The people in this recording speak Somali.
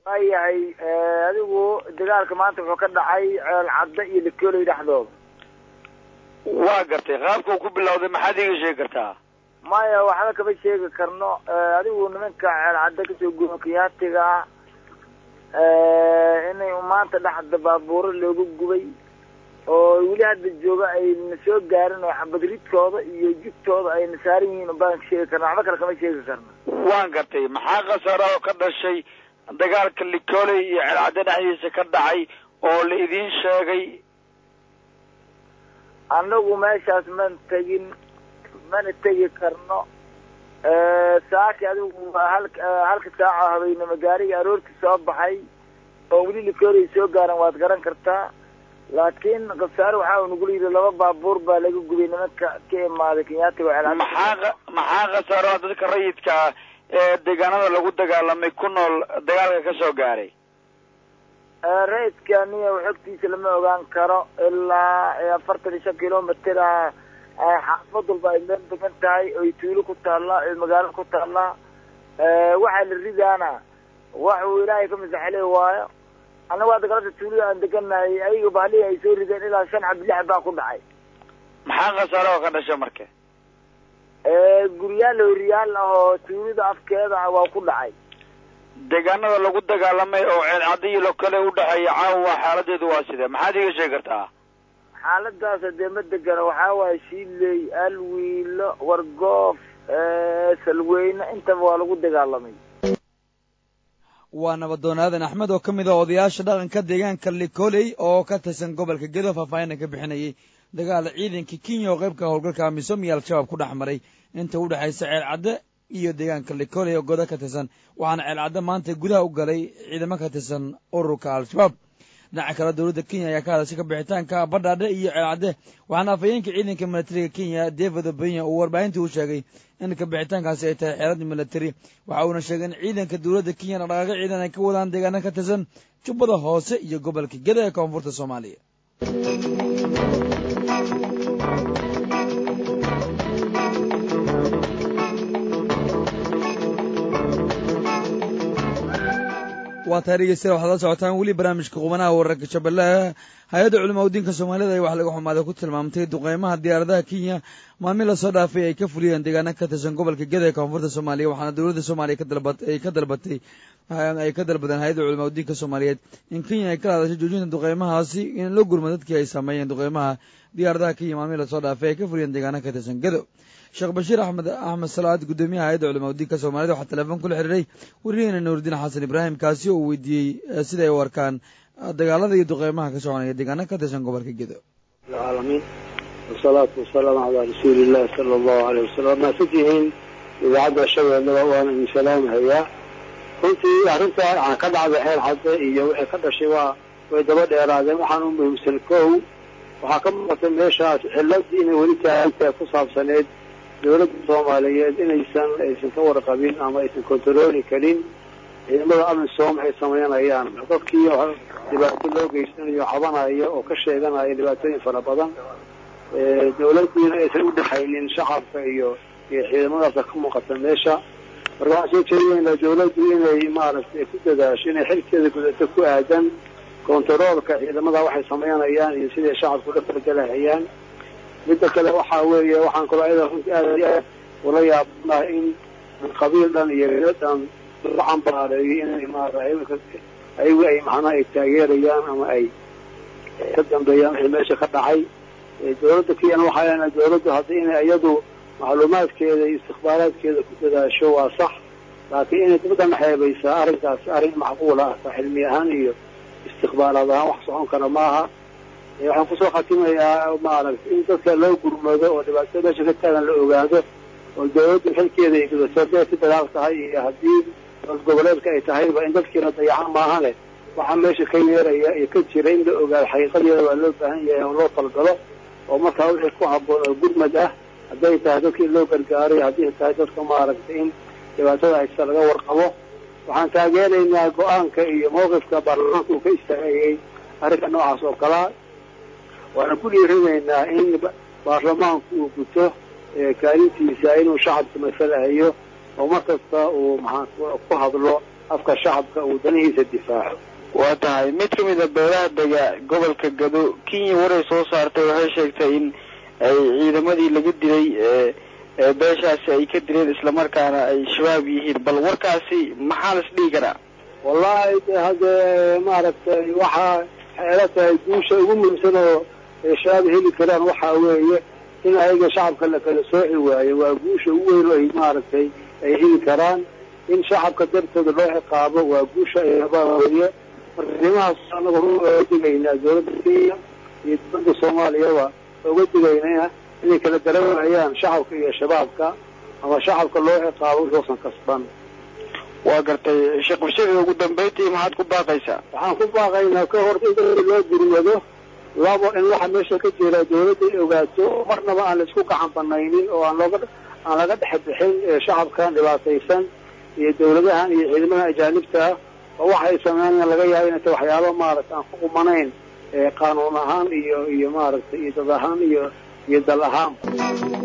waayahay adigu dagaalka maanta wuxuu ka dhacay ceel cadda iyo lakooley dhexdooda waa gartay qaabka uu ku bilowday maxaad iiga sheegi kartaa maya waxba kama sheegi karno adigu nimanka ceel cadda kasoo guuro kiyaatiga ah inay maanta dhexda baabuuro looga gubay oo weli hadda jooga ayna soo gaarin oo xabadridkooda iyo jugtooda ayna saaran yihiin baan sheegi karna waxba kale kama sheegi karno waan gartay maxaa khasaara oo ka dhashay dagaalka likoley iyo celcadde dhexdiisa ka dhacay oo la idiin sheegay annagu meeshaas man tegin mana tegi karno saaki adigu halka halka saaco habeynimo gaariga aroortii soo baxay oo weli likoley soo gaaran waad garan kartaa laakiin khasaare waxaa nagula yidhi laba baabuur baa laga gubay nimanka ka imaaday kenyaatiga celcadde maxaa maxaa khasaaro dadka rayidka ah ee deegaanada lagu dagaalamay ku nool dagaalka ka soo gaaray rayidka niya xogtiisa lama ogaan karo ilaa afartan iyo shan kilomitr ah xaafad walba ay meel degan tahay oy tuulo ku taallaa oy magaalo ku taallaa waxaa la ridaana wax uu ilaahay ka masaxle waayo annagu hadda galabta tuulada aan deganahay ayaga baalihi ay soo rideen ilaa shan xab lix baa ku dhacay maxaa khasaaro oo ka dhasha marka guryaal horiyaal ah oo tuulada afkeeda ah waa ku dhacay deegaanada lagu dagaalamay oo ceelcadda iyo lokale udhexeeya caawa xaaladeedu waa sidee maxaad iiga sheegi kartaa xaaladaas hadee ma degana waxaa waaye shiiley alwiilo wargoof salweyne intaba waa lagu dagaalamay waa nabadoon aadan axmed oo ka mid ah odayaasha dhaqanka deegaanka likoley oo ka tirsan gobolka gedo faahfaahinna ka bixinayay dagaal ciidanka kenya oo qaybka howlgalka amisom iyo al-shabaab ku dhex maray inta u dhexaysa ceel cadde iyo deegaanka likoley oo godo ka tirsan waxaana ceel cadde maanta gudaha u galay ciidamo ka tirsan ururka al-shabaab dhinaca kale dowladda kenya ayaa ka hadashay ka bixitaanka badhaadhe iyo ceel cadde waxaana afhayeenka ciidanka militariga kenya david obenya uu warbaahintii u sheegay in ka bixitaankaasi ay tahay xeelad militari waxa uuna sheegay in ciidanka dowladda kenya dhaqaaqo ciidan ay ka wadaan deegaano ka tirsan jubbada hoose iyo gobolka geda ee koonfurta soomaaliya waa tahay dhegeystayaal waxaad la socotaan weli barnaamijka qubanaha wararka shabeellaha hay-adda culamaa udiinka soomaalida ay wax laga xumaaday ku tilmaamtay duqeymaha diyaaradaha kenya maalmin lasoo dhaafay ay ka fuliyeen deegaano ka tirsan gobolka geda ee koonfurta soomaaliya waxaana dowladda soomaaliya ay ka dalbatay ay ka dalbadeen hay-adda culamaa udiinka soomaaliyeed in kenya ay kala hadashay joojinta duqeymahaasi in loo gurma dadkii ay sameeyeen duqeymaha diyaaradaha kenya maalmin lasoo dhaafay ay ka fuliyeen deegaano ka tirsan gedo sheekh bashiir axmed axmed salaad guddoomiyaha hay-adda culamaa udiinka soomaalida waxaa telefoon kula xiriiray wariyaheena nuuridiin xasan ibraahim kaasi oo weydiiyey siday u arkaan dagaalada iyo duqeymaha ka soconaya deegaano ka tirsan gobolka gedo alcaalamiin wasalaatu wasalaamu calaa rasuulillahi sala allahu aleyh wasalam maasad yihiin idaacadda shabeellada waana idin salaamahayaa runtii arrinta aan ka dhacday xeel cadde iyo wixii ka dhashay waa way daba dheeraadeen waxaan u muhiimsan kow waxaa ka muuqatay meeshaas ciladii inay weli taagantahay ku saabsaneed dowladda soomaaliyeed inaysan aysan ka warqabin ama aysan kontarooli karin ciidamada amisom waxay samaynayaan dadkii dhibaato loo geysanayo cabanayo oo ka sheeganaya dhibaatooyin fara badan dowladdiina aysan udhexaynin shacabka iyo iyo ciidamadaasa ka muuqata meesha marka waxaan soo jeedinayna dowladdu inay maaragtay ku dadaasho inay xilkeeda gudato ku aadan kontaroolka ciidamada waxay samaynayaan iyo siday shacabku la fargelahayaan midda kale waxaa weeye waxaan kaloo ayada runtii aad iyo aad ula yaabanaha in qabiil dhan iyo reer dhan la cambaareeyo inay maarata ayagu ay macnaha ay taageerayaan ama ay ka dambeeyaan wixii meesha ka dhacay dowladda kiyana waxaa leenahay dowladdu haddii inay iyadu macluumaadkeeda iyo istikbaaraadkeeda ku dadaasho waa sax laakiin inay dadkan xeebaysaa arrinkaas arrin macquula ah xilmi ahaan iyo istiqbaalaad ahaan wax socon kara maaha waxaan kusoo khatimayaa maaragtay in dadka loo gurmado oo dhibaatada meesha ka taagan la ogaado oo dawladdu xilkeeda ay gudato hadday si dagaal tahay iyo haddii goboleedka ay tahayba in dadkiina dayacan maahane waxaa meesha ka yeeraya iyo ka jira in la ogaado xaqiiqadeeda waa loo baahan yahay oo loo talgalo oo markaa wixii ku habboon oo gurmad ah hadday tahay dadka in loo gargaaro iyo haddii tahay dadka maaragtay in dhibaatada haysta laga warqabo waxaan taageeraynaa go-aanka iyo mawqifka baarlamaanka uu ka istaagayay arrinka noocaas oo kalaa waana ku dhiirinaynaa in baarlamaanku uu guto kaalintiisa inuu shacabka masalahayo oo mar kasta uu maxaa ku hadlo afka shacabka uu danihiisa difaaco waa tahay mid ka mid a beelaha dega gobolka gado kenya waray soo saartay waxay sheegtay in ay ciidamadii laga dilay ee beeshaasi ay ka dileen islamarkaana ay shabaab yihiin bal warkaasi maxaa las dhihi karaa wallahi de haddee maaragtay waxaa xeelo tahay guusha ugu muhiimsan oo shabaab heli karaan waxaa weeye in ayaga shacabka la kala sooci waayo waa guusha ugu weyn oo ay maaragtay ay heli karaan in shacabka dartooda loo ciqaabo waa guusha ay rabaan weeye marka arrimahaas anaga uga digaynaa dawladda kenya iyo dowladda soomaaliyaba uga digaynaa inay kala dareemayaan shacabka iyo shabaabka ama shacabka loo ciqaabo wuxuusan kasban waa gartay sheekh bashir ugu dambayntii maxaad ku baaqaysaa waxaan ku baaqaynaa ka hor in dadka loo gurmado labo in waxa meesha ka jira dawladda ay ogaato marnaba aan la isku gacan banaynin oo aan looga aan laga dhex bixin shacabkan dhibaataysan iyo dawladahan iyo ciidamada ajaanibta ah oo waxay sameynayaan laga yaaba inay tahay waxyaaba maaragta aan ku qumanayn qaanuun ahaan iyo iyo maaragtay iyo dad ahaan iyo iyo dal ahaan